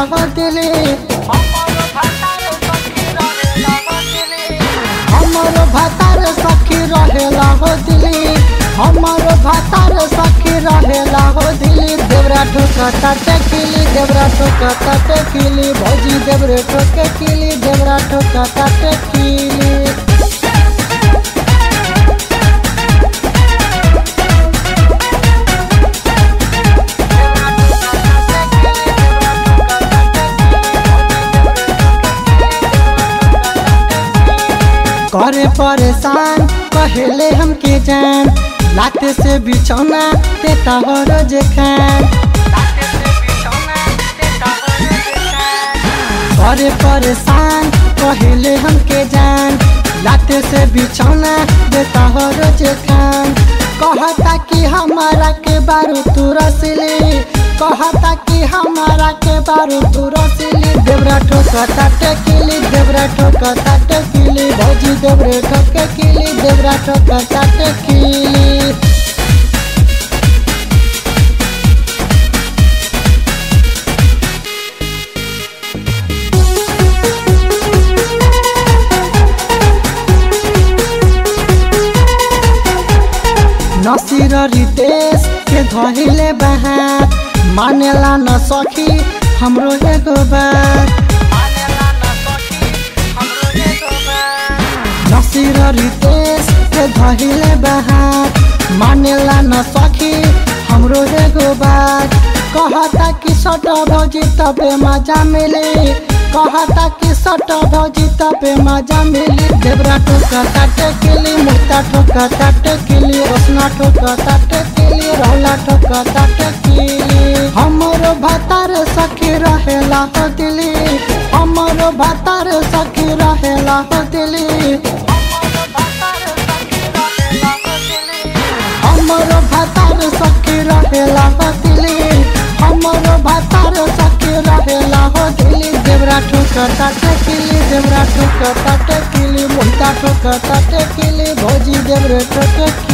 हो दिली हमर भातार सखी रहेला हो दिली हमर भातार सखी रहेला हो दिली देवरा ठोकता टेकिली देवरा ठोकता टेकिली भौजी देवरे ठोके किली देवरा ठोकता टेकिली करे परेशान कहले हमके जान लाते से बिछौना देता हो रोज खान करे परेशान कहले हमके जान लाते से बिछौना देता हो रोज खान कहता कि हमारा के बारू तू रसली कहता कि हमारा के बारू तू रसली देवरा ठोकता टेकिली देवरा ठोकता टेकिली भौजी देवरे ठोके किली देवरा ठोकता टेकिली नसीर रितेश के धहिले बहार मानेला न सखी हमरो एगो बात नसीर रितेश के धहिले बहार मानेला न सखी हमरो एगो बात कहता कि सट भौजी तबे मजा मिली कहता कि सट भौजी तबे मजा मिली देवरा ठोकता टेकिली मुक्ता ठोकता टेकिली रोशना ठोकता टेकिली रौला ठोकता टेकिली हमरो भातार सखी रहेला हो दिली हमरो भातार सखी रहेला हो दिली हमरो भातार सखी रहेला हो दिली हमरो भातार सखी रहेला हो दिली देवरा ठोकता टेकिली देवरा ठोकता टेकिली मुंता ठोकता टेकिली भौजी देवरे ठोके